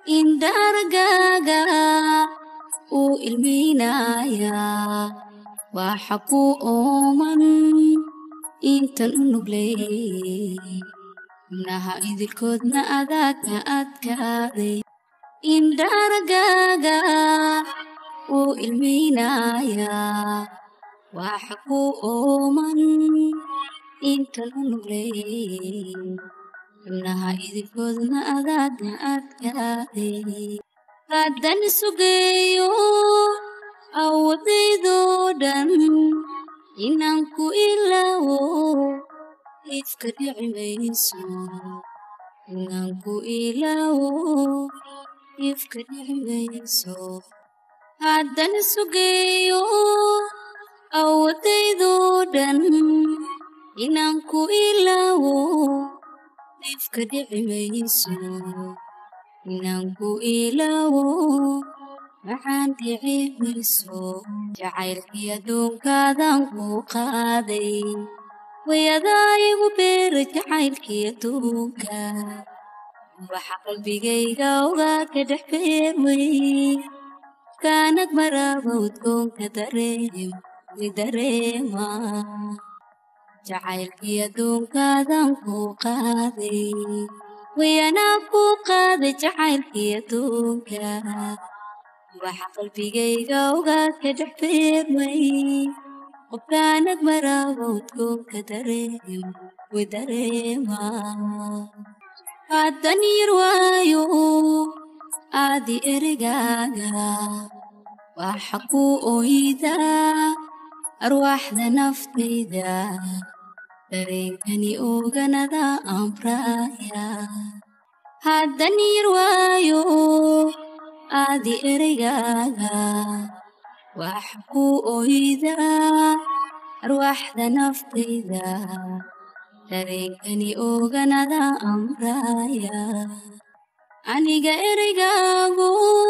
indhargaaga uu ilmaynayaa waxa ku ooman intan u nugley xubnaha idilkoodna adaagka adkaaday indhargaaga uu ilmaynayaa waxa ku ooman intan u nugley xubnaha idilkoodna adaagka adkaaday haddan sugeeyo awoodaydoo dhan inaan ku ilaawo ifka dhici mayso inaan ku ilaawo ifka dhici mayso haddan sugeeyo awoodaydoo dhan inaan ku ilaawo ifka dhici mayso inaan ku ilaawo maxaan dhici mayso jacaylkii adduunkaadan ku qaaday wayadaa igu beera jacaylkii adduunka waxa qalbigayga ogaa ka dhex beermay kaanad maraaba udgoonka dareem way dareema jacaylkii adduunkaadan ku qaaday wayanaa ku qaaday jacaylkii adduunka waxa qalbigayga ogaa ka dhex beermay qofkaanad maraaba udgoonka dareem way dareema haddan yar waayo aadi erigaaga waxa ku oydaa arwaaxda naftayda dareenkani oganada amraaya haddan yar waayo aadi ereygaaga waxa ku oydaa arwaaxda naftayda dareenkani oganada amraaya aniga ereygaagu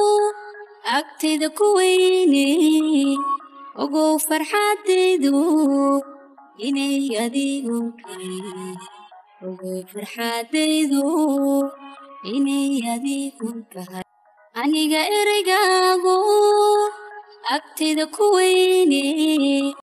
agtayda ku weyne ogow farxaadaydu inay adigu tahay ogow farxaadaydu inay adigu tahay aniga ereygaagu agtayda ku weyne